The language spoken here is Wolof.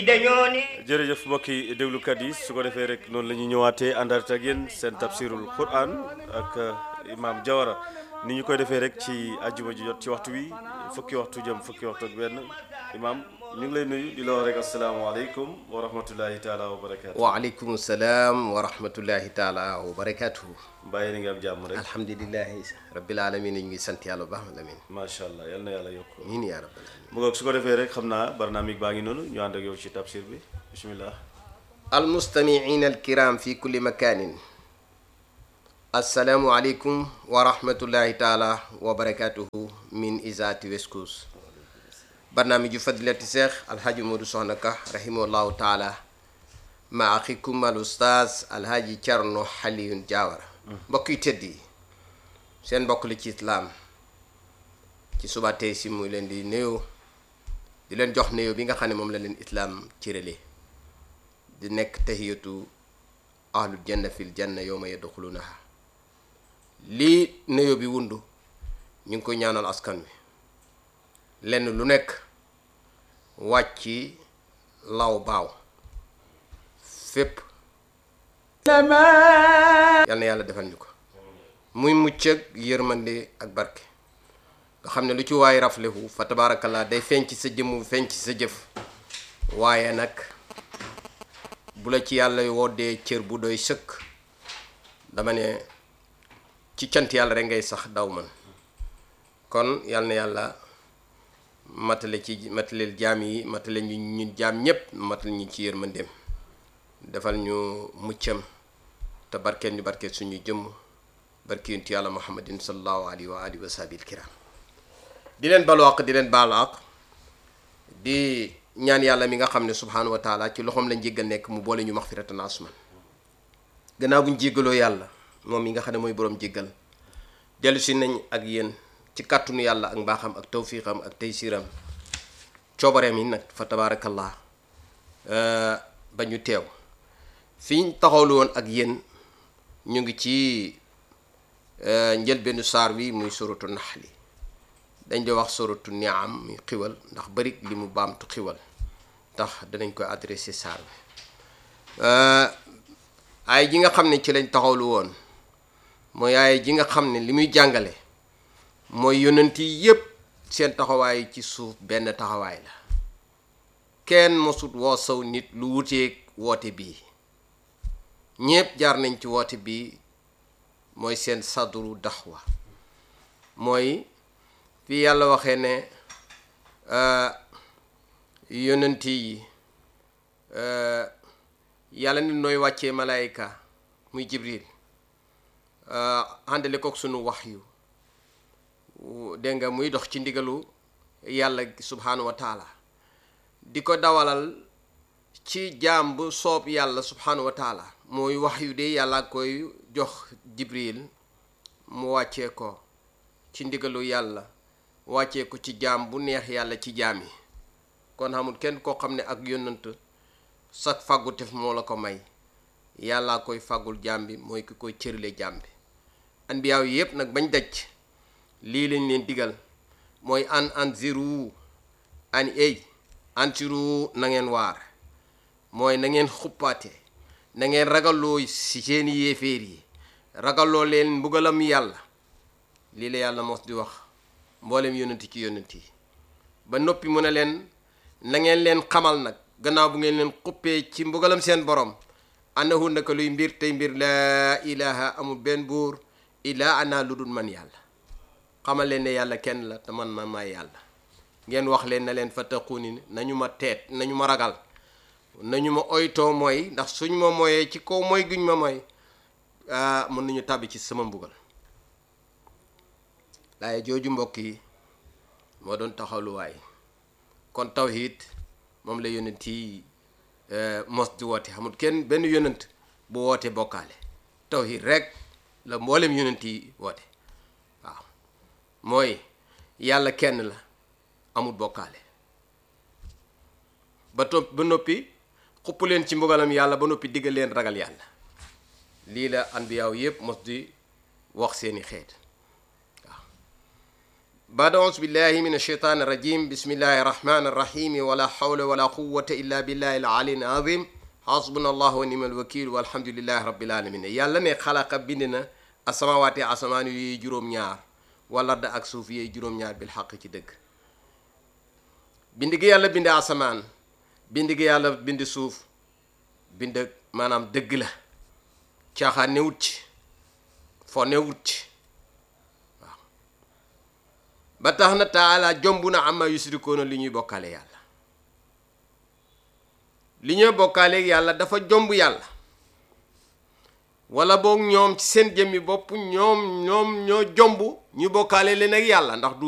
dañoo ni jërëjëf mbokki déglukat yi su ko defee rek noonu la ñuy ñëwaatee àndaat ak yéen seen tafsirul quran ak imam Jawara ni ñu koy defee rek ci àjjuma ji jot ci waxtu wi fukki waxtu jëm fukki waxtu ak benn imam ñu ngi lay nuyu di la wax rek asalaamaaleykum wa rahmatullahi taala wa barakaatu. waaleykum salaam wa rahmatullahi taala wa barakaatuhu mbàyyi ni nga am jàmm rek alhamdulilahi rabbil alamin ñu ngi sant yàlla bu baax alamin macha allah yal na yàlla yokk miin yaa rabbal alamin mu ngoog su ko defee rek xam naa barnaamig baa ngi noonu ñu ànd ak yow ci tafsir bi bismillah almustamiina alkiram fi kulli makanin assalaamu aleykum wa rahmatullahi taala wa barakaatuhu min isaati West Coast barnaamiju fadilati cheikh alhaji Modou Soxna Ka rahimahullahu taala ma axikum al ustaaz alhaji Thierno Alioune Diawara mbokk yu tëdd yi seen mbokk li ci islaam ci suba tey si muy leen di nuyoo di leen jox nuyoo bi nga xam ne moom la leen islaam cërale di nekk tahiyatu ahlul janna fil janna yawma yadxulunaha lii nuyoo bi wundu ñu ngi koy ñaanal askan wi lenn lu nekk wàcc law baaw fépp yal na yàlla defal ñu ko muy mucc ak yërmande ak barke nga xam ne lu ci waay raflehu fa tabaarakallaa day feeñ ci sa jëmm feeñ ci sa jëf waaye nag bu la ci yàlla woddee cër bu doy sëkk dama ne ci cant yàlla rek ngay sax daw man kon yal na yàlla matale ci mataleel jaam yi matale ñu ñu jaam ñépp matal ñu ci yërmandeem defal ñu muccam te barkeel ñu barkeel suñu jëmm barke yonent yàlla muhammadin sallallahu alayhi wa alihi wa sahbihi kiram di leen balu àq di leen baalu àq di ñaan yàlla mi nga xam ne subhaanahu wa taala ci loxoom lañ jéggal nekk mu boole ñu maxfiratan asman gannaaw buñ jéggaloo yàlla moom mi nga xam ne mooy boroom jéggal dellu si nañ ak yéen ci kàttanu yàlla ak mbaaxam ak tawfiqam ak taysiram coobareem yi nag fa tabaarakallah ba ñu teew fi ñu taxawlu woon ak yéen ñu ngi ci njëlbeenu saar wi muy suratu naxli dañ di wax suratu niam muy xiwal ndax bari li mu baamtu xiwal ndax danañ koy adressé saar bi ay ji nga xam ne ci lañ taxawlu woon mooy ay ji nga xam ne li muy jàngale mooy yonent yi yépp seen taxawaay ci suuf benn taxawaay la kenn mosut woo saw nit lu wuteeg woote bii ñépp jaar nañ ci woote bii mooy seen sadru daxwa mooy fii yàlla waxee ne yonent yi yàlla ni nooy wàccee malaayika muy jibril àndale kook sunu wax yu dégg nga muy dox ci ndigalu yàlla subhaanahu wa taala di ko dawalal ci jaam bu soob yàlla subhaanahu wa taala mooy wax yu de yàlla koy jox jibril mu wàccee ko ci ndigalu yàlla wàccee ko ci jaam bu neex yàlla ci jaam yi kon xamul kenn koo xam ne ak yónnant sag fàggu tef moo la ko may yàllaa koy fàggul jaam bi mooy ki koy cërale jaam bi anbiyaaw yi yépp nag bañ daj lii lañ leen digal mooy an anziru an ey anziru na ngeen waar mooy na ngeen xuppaate na ngeen ragalloo si seeni yéeféer yi ragalloo leen mbugalam yàlla lii la yàlla mos di wax mboolem yónnati ci yónnati yi ba noppi mu ne leen na ngeen leen xamal nag gannaaw bu ngeen leen xuppee ci mbugalam seen borom annahu naka luy mbir tey mbir laa ilaha amul benn buur illaa ana lu dul man yàlla xamal leen ne yàlla kenn la te man ma may yàlla ngeen wax leen na leen fattaquuni nañu ma teet nañu ma ragal nañu ma oytoo mooy ndax suñ ma mooyee ci kaw mooy guñ ma mooy mën nañu tàbbi ci sama mbugal laaye jooju mbokk yi moo doon taxawluwaay kon tawhid moom la yonent yi mos di woote xamul kenn benn yonent bu woote bokkaale tawhid rek la mboolem yonent yi woote waaw mooy yàlla kenn la amul bokkaale ba topp ba noppi xupp leen ci mbugalam yàlla ba noppi diggal leen ragal yàlla lii la anbiyaaw yépp mos di wax seeni xeet waaw بعد أعوذ بالله من الشيطان الرجيم بسم الله الرحمن الرحيم ولا حول ولا قوة إلا بالله العلي العظيم حسبنا الله ونعم الوكيل والحمد لله رب العالمين يالا ne xalaqa bind na asamawaati asamaan yi juróom-ñaar wala da ak suuf yi juróom-ñaar bil xaq ci dëgg bind gi yàlla bind asamaan bind gi yàlla bind suuf bind maanaam dëgg la caaxaan newut ci fo newut ci waaw ba tax na taala jomb na ama yusrikoona li ñuy bokkaale yàlla li ñuy bokkaale yàlla dafa jomb yàlla wala boog ñoom ci seen jëmmi bopp ñoom ñoom ñoo jomb ñu bokkaale leen ak yàlla ndax du